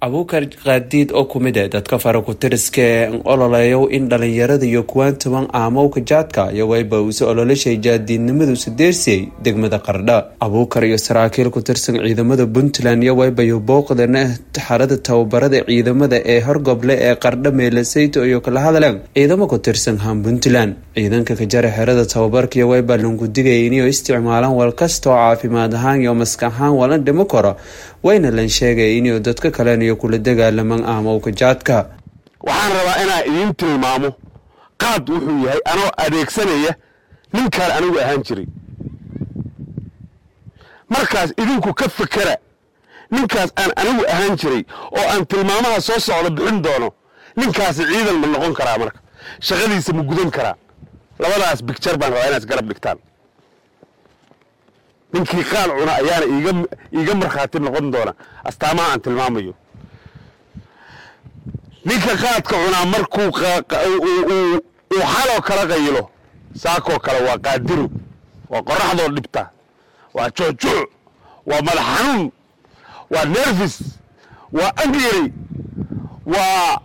abuukar kaadiid oo kumid e dadka farakutiriska ee ololeeyo in dhalinyarada iyo kuwaan toban aamowka jaadka iyagooba uuse ololashay jaadiidnimadu sideersiyey degmada qardha abuukar iyo saraakiil ku tirsan ciidamada puntland iyagoobayo booqdana xarada tababarada ciidamada ee horgoble ee qardha meelasayto iyo kala hadleen ciidamo ku tirsan han puntland ciidanka kajara xerada tababarka iyagooba langu digaya inay isticmaalaan wal kasta oo caafimaad ahaan iyo maska ahaan wala dhimo karo wayna lan sheegaya inuu dadka kaleniyo kula dagaalaman aamowka jaadka waxaan rabaa inaan idiin tilmaamo qaad wuxuu yahay anoo adeegsanaya ninkaan anigu ahaan jiray markaas idinku ka fekera ninkaas aan anigu ahaan jiray oo aan tilmaamaha soo socda bixin doono ninkaasi ciidan ma noqon karaa marka shaqadiisa ma gudan karaa labadaas bigjar baan rabaa inaad garab dhigtaan ninkii qaad cuna ayaana iiga markhaati noqon doona astaamaha aan tilmaamayo ninka qaadka cunaa markuu uu xaloo kala qayilo saakoo kale waa qaadiru waa qoraxdoo dhibta waa juucjuuc waa madax xanuun waa nerfis waa angeri waa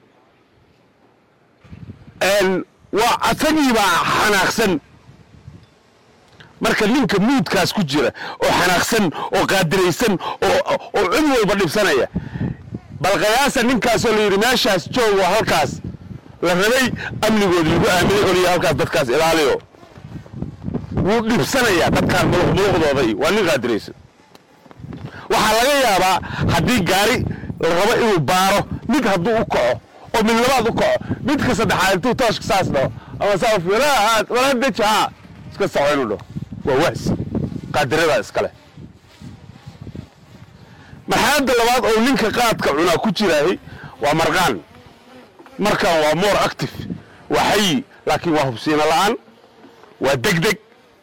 waa asagiibaa xanaaqsan marka ninka muudkaas ku jira oo xanaaqsan oo qaadiraysan oo cid walba dhibsanaya bal kayaasa ninkaasoo la yidhi meeshaas joogo halkaas la rabay amnigoodi lagu aaminay oliya halkaas dadkaas ilaaliyo wuu dhibsanayaa dadkaan muluqmuluqdooda iyo waa nin qaadiraysan waxaa laga yaabaa haddii gaari la rabo inuu baaro mid hadduu u kaco oo mid labaad u kaco midka saddexaad intuu tooshka saas dhaho ama saawala deji haa iska saco inuu dhaho waa wahsi qaadiradaa iskale marxaladda labaad oo ninka qaadka cunaa ku jiraahay waa marqaan markan waa more active waa xayi laakiin waa hubsiino la'aan waa degdeg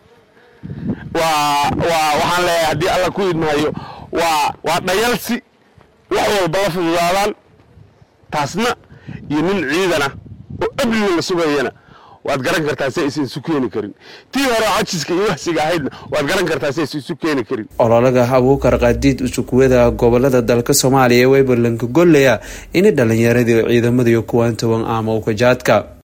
waa waa waxaan leeyahay haddii alla ku idmahayo waa waa dhayalsi wax walba la fududaadaan taasna iyo nin ciidana oo amniga la sugayana waad garan kartaa si aysan isu keeni karin tii hore cajiska iyo wahsiga ahaydna waad garan kartaa si aysan isu keeni karin ololaga abuukar kaadiid usukuwada gobolada dalka soomaaliya ee waybalanka gollaya inay dhalinyaradii ciidamada iyo kuwaan toban aamowka jaadka